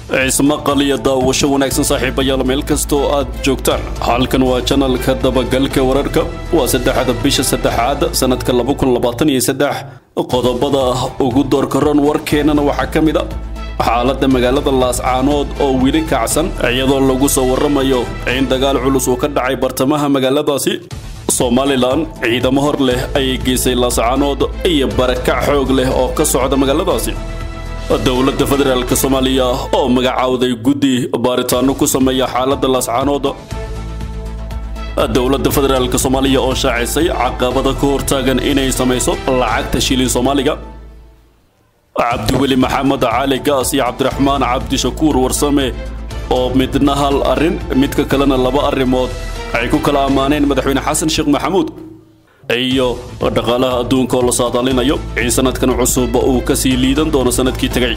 ismaqal iyo daawasho wanaagsan saaxiibayaal meel kastoo aad joogtaan halkan waa janalka dabagalka wararka waa saddexda bisha saddexaad sanadka qodobada ugu doorkaroon warkeennana waxaa ka mid a xaaladda magaalada laascaanood oo weli kacsan iyadoo lagu soo warramayo in dagaal culus uu ka dhacay bartamaha magaaladaasi somalilan ciidamo hor leh ayay geysay laascaanood iyo barakac xoog leh oo ka socda magaaladaasi dowladda federaalk soomaaliya oo magacaawday guddi baaritaano ku sameeya xaaladda laascaanood dowladda federaalk soomaaliya oo shaacisay caqabada ka hortaagan inay samayso lacagta shilin soomaaliga cabdiweli maxamed cali gaas iyo cabdiraxmaan cabdishakuur warsame oo midna hal arrin midka kalena laba arrimood ay ku kala ammaaneen madaxweyne xasan sheekh maxamuud iyo dhaqaalaha adduunka oo la saadaalinayo in sanadkan cusub uu ka sii liidan doono sanadkii tegay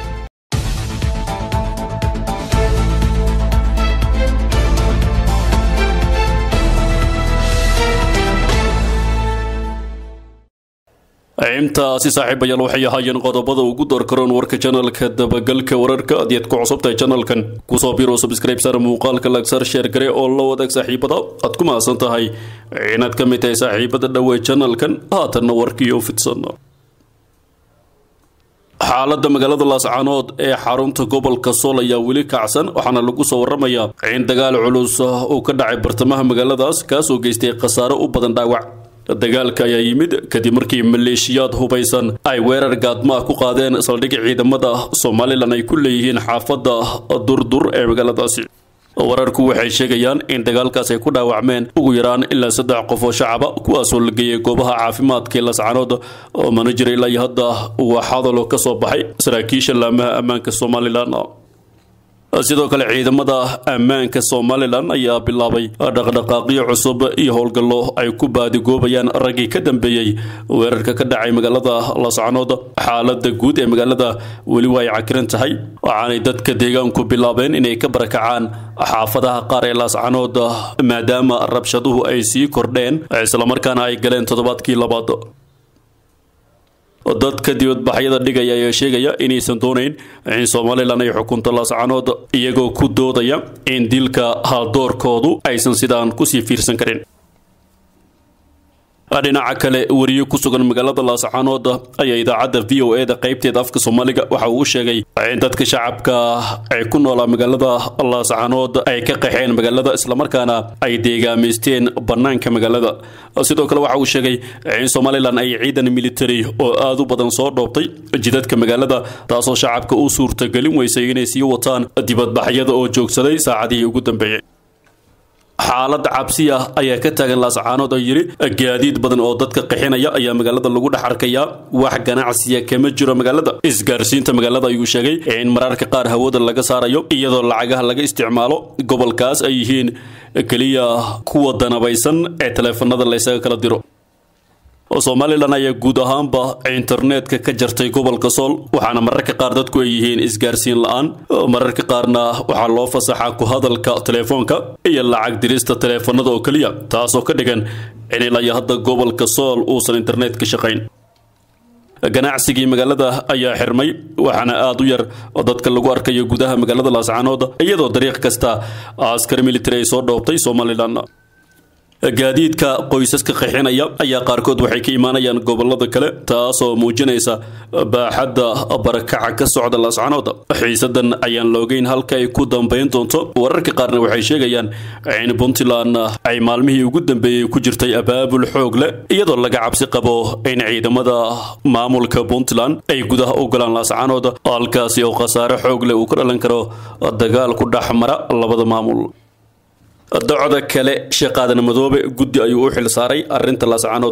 intaasi saaxiibayaal waxay ahaayeen qodobada ugu doorkaroon warka janalka dabagalka wararka adiad ku cusubtahay janalkan kusoo biro subscribe sar muuqaalka lagsar sheer gare oo la wadaag saaxiibada aad ku mahadsan tahay inaad ka mid tahay saaxiibada dhowey janalkan haatanna warkiioo fidsan xaaladda magaalada laascaanood ee xarunta gobolka sool ayaa weli kacsan waxaana lagu soo warramayaa in dagaal culus uu ka dhacay bartamaha magaaladaas kaasoo geystay khasaare u badan dhaawac dagaalka ayaa yimid kadib markii maleeshiyaad hubaysan ay weerar gaadmaah ku qaadeen saldhig ciidamada somalilan ay ku leeyihiin xaafadda durdur ee magaaladaasi wararku waxay sheegayaan in dagaalkaas ay ku dhaawacmeen ugu yaraan ilaa saddex qof oo shacaba kuwaasoo la geeyay goobaha caafimaadka laascaanood oo mana jira ilaa iyo hadda waa hadalo ka soo baxay saraakiisha laamaha ammaanka somalilan sidoo kale ciidamada ammaanka somalilan ayaa bilaabay dhaqdhaqaaqyo cusub iyo howlgallo ay ku baadigoobayaan raggii ka dambeeyey weerarka ka dhacay magaalada laascaanood xaalada guud ee magaalada weli waa ay cakiran tahay waxaanay dadka deegaanku bilaabeen inay ka barakacaan xaafadaha qaar ee laascaanood maadaama rabshaduhu ay sii kordheen islamarkaana ay galeen toddobaadkii labaad dadka dibadbaxyada dhigaya ayaa sheegaya inaysan doonayn in somalilan ay xukunto laascaanood iyagoo ku doodaya in dilka haldoorkoodu aysan sidaan kusii fiirsan karin dhinaca kale wariye ku sugan magaalada laascaanood ayaa idaacadda v o eda qaybteeda afka soomaaliga waxa uu sheegay in dadka shacabka ay ku noolaa magaalada laascaanood ay ka qaxeen magaalada islamarkaana ay deegaamaysteen bannaanka magaalada sidoo kale waxa uu sheegay in somalilan ay ciidan military oo aad u badan soo dhoobtay jidadka magaalada taasoo shacabka u suurtagelin weysay inay sii wataan dibadbaxyada oo joogsaday saacadihii ugu dambeeyey xaaladda cabsiya ayaa ka taagan laascaanood oo yidhi gaadiid badan oo dadka qixinaya ayaa magaalada lagu dhex arkayaa wax ganacsiya kama jiro magaalada isgaarsiinta magaalada ayuu sheegay in mararka qaar hawada laga saarayo iyadoo lacagaha laga isticmaalo gobolkaas ay yihiin keliya kuwa danabaysan ee taleefanada laysaga kala diro somalilan ayaa guud ahaanba internetka ka jartay gobolka sool waxaana mararka qaar dadku ay yihiin isgaarsiin la-aan mararka qaarna waxaa loo fasaxaa ku hadalka telefoonka iyo lacag dirista taleefanada oo keliya taasoo ka dhigan in ilaa iyo hadda gobolka sool uusan internet ka shaqayn ganacsigii magaalada ayaa xirmay waxaana aad u yar oo dadka lagu arkayo gudaha magaalada laascaanood iyadoo dariiq kasta askar military ay soo dhoobtay somalilan gaadiidka qoysaska qixinaya ayaa qaarkood waxay ka imaanayaan gobolada kale taasoo muujinaysa baaxadda barakaca ka socda laascaanood xiisadan ayaan loogeyn halka ay ku dambayn doonto wararka qaarna waxay sheegayaan in puntland ay maalmihii ugu dambeeyey ku jirtay abaabul xoog leh iyadoo laga cabsi qabo in ciidamada maamulka puntland ay gudaha u galaan laascaanood halkaasi oo khasaare xoog leh uu ka dhalan karo dagaal ku dhex mara labada maamul docda kale sheekh aadan madoobe guddi ayuu u xil saaray arrinta laascaanood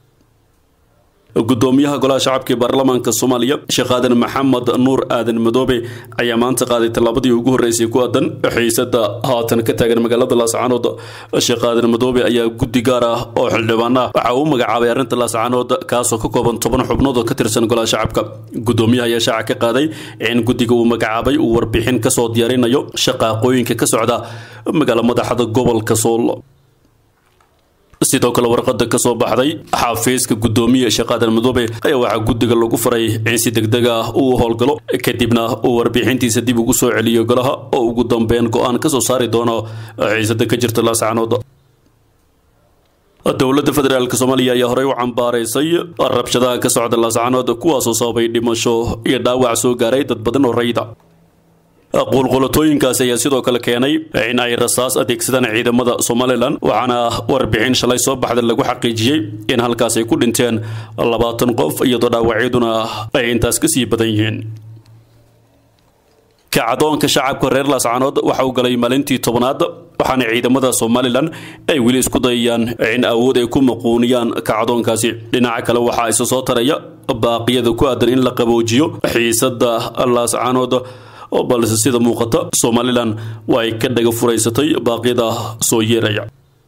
gudoomiyaha golaha shacabka ee baarlamaanka soomaaliya sheekh aadan maxamed nuur aadan madoobe ayaa maanta qaaday tallaabadii ugu horreysay ku aadan xiisada haatan ka taagan magaalada laascaanood sheekh aadan madoobe ayaa guddi gaar ah oo xildhibaan ah waxa uu magacaabay arrinta laascaanood kaasoo ka kooban toban xubnood oo ka tirsan golaha shacabka gudoomiyaha ayaa shaaca ka qaaday in guddiga uu magacaabay uu warbixin kasoo diyaarinayo shaqaaqooyinka ka socda magaala madaxda gobolka sool sidoo kale warqada ka soo baxday xafiiska gudoomiye shaqaadan madoobe ayaa waxaa guddiga lagu faray in si degdeg ah uu howlgalo kadibna uu warbixintiisa dib ugu soo celiyo golaha oo ugu dambeyn go-aan ka soo saari doono xiisada ka jirta laascanood dowladda federaalk soomaaliya ayaa horey u cambaaraysay rabshadaha ka socda laascanood kuwaasoo sababay dhimasho iyo dhaawac soo gaaray dad badan oo rayda qulqulatooyinkaasi ayaa sidoo kale keenay in ay rasaas adeegsadaan ciidamada somalilan waxaana warbixin shalay soo baxda lagu xaqiijiyey in halkaas ay ku dhinteen labaatan qof iyadoo dhaawacyaduna ay intaas ka sii badan yihiin kacdoonka shacabka reer laascanood waxa uu galay maalintii tobanaad waxaana ciidamada somalilan ay weli isku dayayaan in awood ay ku maquuniyaan kacdoonkaasi dhinaca kale waxaa isa soo taraya baaqiyada ku aadan in la qaboojiyo xiisada laascanood balse sida muuqata somalilan waa ay ka dhaga furaysatay baaqyada soo yeeraya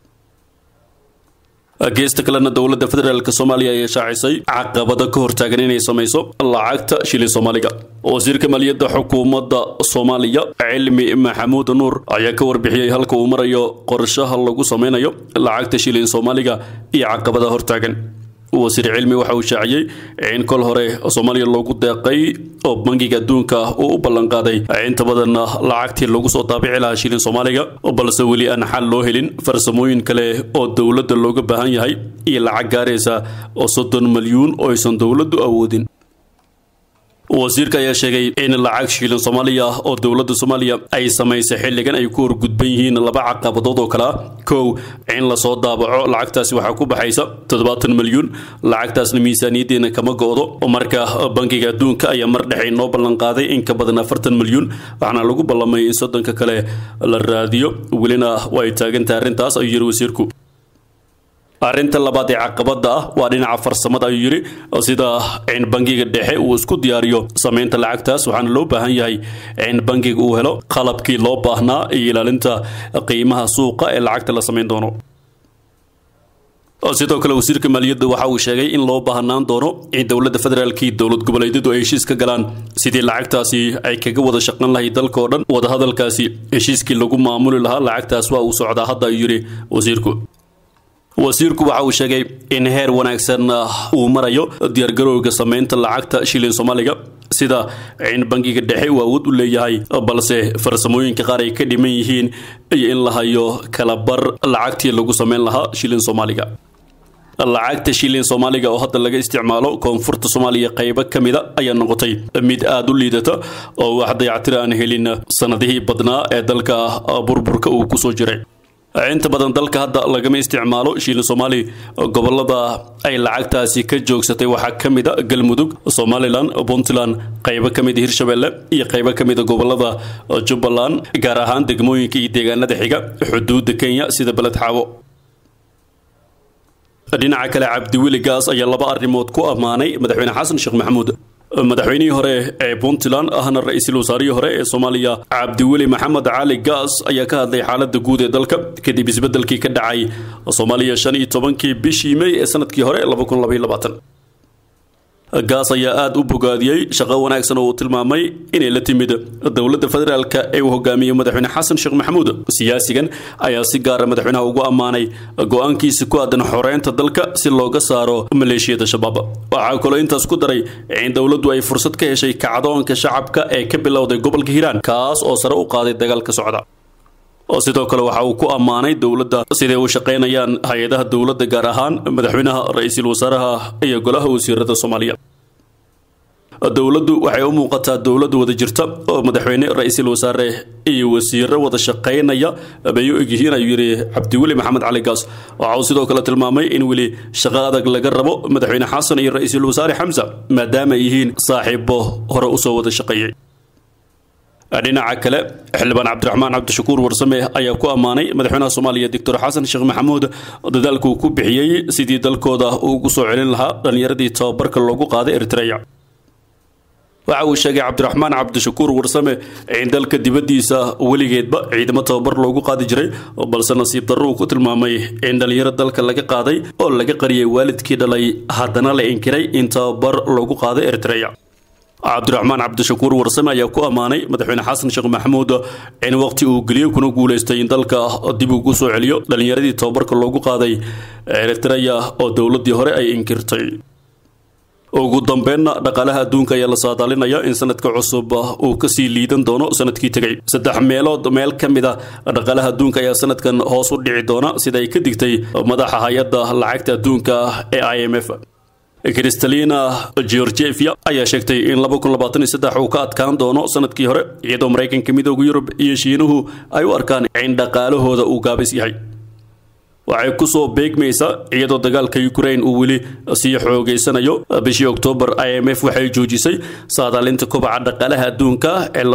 geesta kalena dowladda federaalk soomaaliya ayaa shaacisay caqabada ka hortaagan inay samayso lacagta shilin soomaaliga wasiirka maaliyadda xukuumadda soomaaliya cilmi maxamuud nuur ayaa ka warbixiyey halka uu marayo qorshaha lagu sameynayo lacagta shilin soomaaliga iyo caqabada hortaagan wasiir cilmi waxa uu shaaciyey in kol hore soomaaliya loogu deeqay oo bangiga adduunka uu u ballanqaaday inta badan lacagtii lagu soo daabici lahaa shilin soomaaliga balse weli aan xal loo helin farsamooyin kale oo dowladda looga baahan yahay iyo lacag gaaraysa oo soddon milyuun oo aysan dowladdu awoodin wasiirka ayaa sheegay in lacag shilin soomaaliya oo dowladda soomaaliya ay samaysay xilligan ay ku horgudban yihiin laba caqabadood oo kale ah kow in lasoo daabaco lacagtaasi waxaa ku baxaysa toddobaatan milyuun lacagtaasna miisaaniyaddeena kama go-do marka bankiga adduunka ayaa mar dhexe inoo ballanqaaday in ka badan afartan milyuun waxaana lagu ballamay in soddonka kale la raadiyo welina waa ay taagantahay arrintaas ayuu yiri wasiirku arrinta labaad ee caqabada ah waa dhinaca farsamada ayuu yidhi sida in bangiga dhexe uu isku diyaariyo samaynta lacagtaas waxaana loo baahan yahay in bangiga uu helo qalabkii loo baahnaa iyo ilaalinta qiimaha suuqa ee lacagta la samayn doono sidoo kale wasiirka maaliyadda waxa uu sheegay in loo baahnaan doono in dowladda federaalkii dowlad goboleedyadu ay heshiis ka galaan sidii lacagtaasi ay kaga wada shaqan lahay dalka oo dhan wadahadalkaasi heshiiskii lagu maamuli lahaa lacagtaas waa uu socdaa hadda ayuu yidhi wasiirku wasiirku waxa uu sheegay in heer wanaagsan uu marayo diyaargarowga samaynta lacagta shilin soomaaliga sida in bangiga dhexe uu awood u leeyahay balse farsamooyinka qaar ay ka dhiman yihiin iyo in la hayo kalabar lacagtii lagu samayn lahaa shilin soomaaliga lacagta shilin soomaaliga oo hadda laga isticmaalo koonfurta soomaaliya qaybo ka mida ayaa noqotay mid aada u liidata oo wax dayactir aan helin sanadihii badnaa ee dalka burburka uu kusoo jiray inta badan dalka hadda lagama isticmaalo shilin soomaali gobolada ay lacagtaasi ka joogsatay waxaa ka mid a galmudug somalilan puntland qaybo ka mid hirshabelle iyo qaybo ka mid a gobolada jubbaland gaar ahaan degmooyinka iyo deegaanada xiga xuduudda kenya sida beled xaawo dhinaca kale cabdiweli gaas ayaa laba arrimood ku ammaanay madaxweyne xasan sheekh maxamuud madaxweynihii hore ee puntland ahna ra-iisul wasaarihii hore ee soomaaliya cabdiweli maxamed cali gaas ayaa ka hadlay xaaladda guud ee dalka kadib isbeddelkii ka dhacay soomaaliya shan iyo tobankii bishii may ee sanadkii hore laba kun labaiyo labaatan gaas ayaa aada u bogaadiyey shaqo wanaagsan oo uu tilmaamay inay la timid dowladda federaalka ee uu hogaamiyey madaxweyne xasan sheekh maxamuud siyaasigan ayaa si gaara madaxweynaha ugu ammaanay go-aankiisa ku aadan xoreynta dalka si looga saaro maleeshiyada shabaab waxaa kaloo intaas ku daray in dowladdu ay fursad ka heshay kacdoonka shacabka ee ka bilowday gobolka hiiraan kaas oo sare u qaaday dagaalka socda sidoo kale waxa uu ku ammaanay dowladda siday u shaqaynayaan hay-adaha dowladda gaar ahaan madaxweynaha ra-iisul wasaaraha iyo golaha wasiirada soomaaliya dowladdu waxay u muuqataa dowlad wada jirta oo madaxweyne ra-iisul wasaare iyo wasiiro wada shaqaynaya bay u egyihiin ayuu yidhi cabdiweli maxamed cali gaas waxa uu sidoo kale tilmaamay in weli shaqo adag laga rabo madaxweyne xasan iyo ra-iisul wasaare xamsa maadaama ay yihiin saaxiibo hore usoo wada shaqeeyey dhinaca kale xildhibaan cabdiraxmaan cabdishakuur warsame ayaa ku ammaanay madaxweynaha soomaaliya doctor xasan sheekh maxamuud dadaalka uu ku bixiyey sidii dalkooda ugu soo celin lahaa dhallinyaradii tababarka loogu qaaday eritreya waxa uu sheegay cabdiraxmaan cabdishakuur warsame in dalka dibaddiisa weligeedba ciidamo tababar loogu qaadi jiray balse nasiib darro uu ku tilmaamay in dhallinyaro dalka laga qaaday oo laga qariyay waalidkii dhalay haddana la inkiray in tababar loogu qaaday eritreya cabdiraxmaan cabdishakuur warsame ayaa ku ammaanay madaxweyne xasan sheekh maxamuud in waqti uu geliyey kuna guulaystay in dalka dib ugu soo celiyo dhallinyaradii tobabarka loogu qaaday eritreya oo dowladdii hore ay inkirtay ugu dambeynna dhaqaalaha adduunka ayaa la saadaalinaya in sanadka cusub uu kasii liidan doono sanadkii tegay saddex meelood meel ka mid a dhaqaalaha adduunka ayaa sanadkan hoos u dhici doona sida ay ka digtay madaxa hay-adda lacagta adduunka ee i m f kristalina georgievia ayaa sheegtay in uu ka adkaan doono sanadkii hore iyadoo maraykanka midooda yurub iyo shiinuhu ay u arkaan in dhaqaalahooda uu gaabis yahay waxay kusoo beegmaysaa iyadoo dagaalka ukraine uu weli sii xoogeysanayo bishii oktoobar i m f waxay joojisay saadaalinta kobaca dhaqaalaha adduunka ee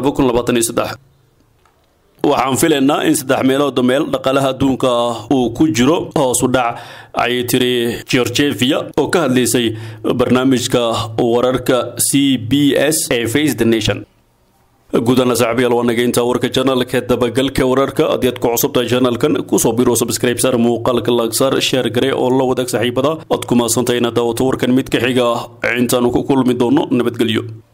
waxaan filaynaa in saddex meelood meel dhaqaalaha adduunka uu ku jiro hoosu dhac ayay tiri georgievia oo ka hadlaysay barnaamijka wararka c b s ee face the nation guudana saaxiibayaal waa naga intaa warka janalka dabagalka wararka haddii aad ku cusubtahay janalkan kusoo biro subscribe saar muuqaalka laagsaar sheer gare oo la wadaag saaxiibada aad ku maasantahay inaad daawato warkan mid ka xiga intaanu ku kulmi doono nabadgelyo